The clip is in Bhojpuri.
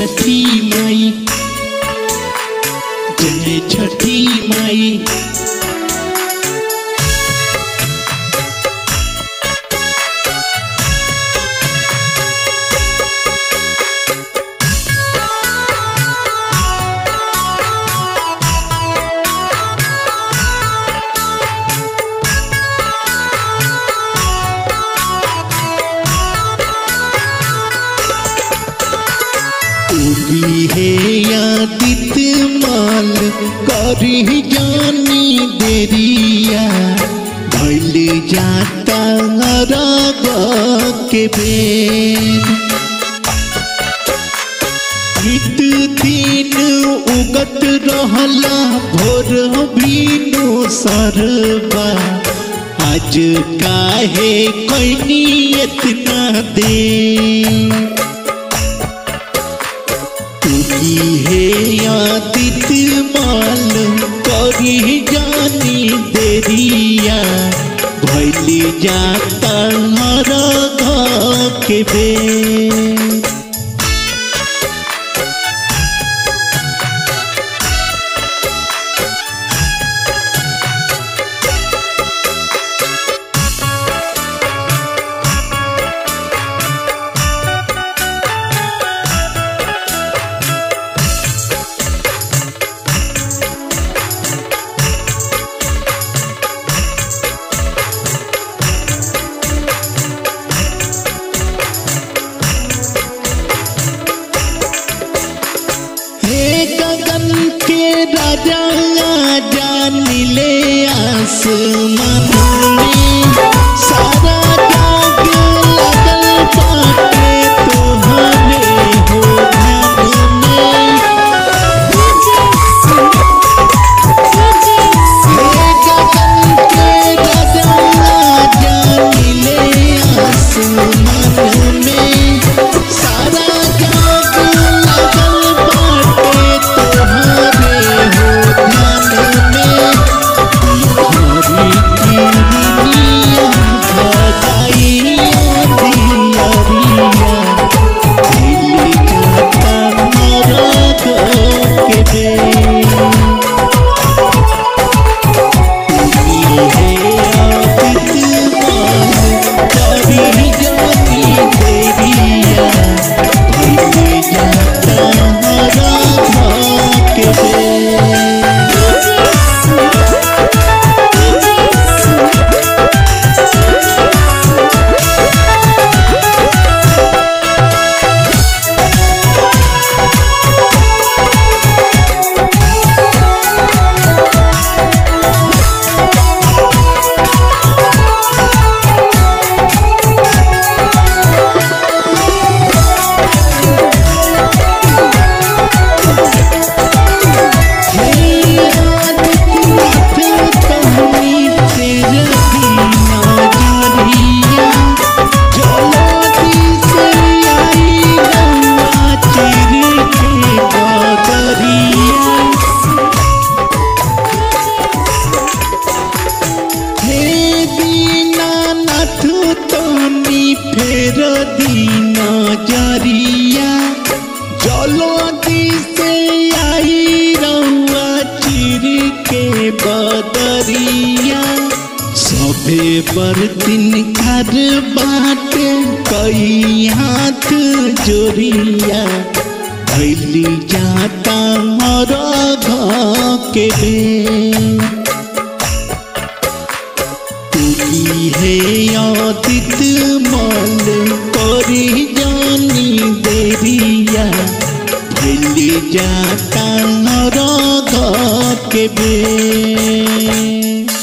छठी माई जय छठी माई उगी है यादित माल करी जानी देरिया भैल जाता रग के बेर नित दिन उगत रहला भोर भीनो सरबा आज काहे कैनी इतना देर तुकी हे आदित माल करी जानी देरिया भैली जाता हरा के बेर हे गगन के राजा जानिले आसमान में सारा जाग लगल बाटे तोहरे हो ध्यान में हे गगन के राजा जानिले आसमान में सारा जाग लगल बाटे तोहरे हो ध्यान में हरी किरनिया भगाइया दियरिया दिल जाता मरद के बेर फेर दीना जरिया जलदी से आई रहुआ चिर के बदरिया सबे बर्तन कर बाटे कई हाथ जोरिया भैली जाता हर के बेर तुकी है आदित माल करी जानी देरिया भैली जाता राधा के बेर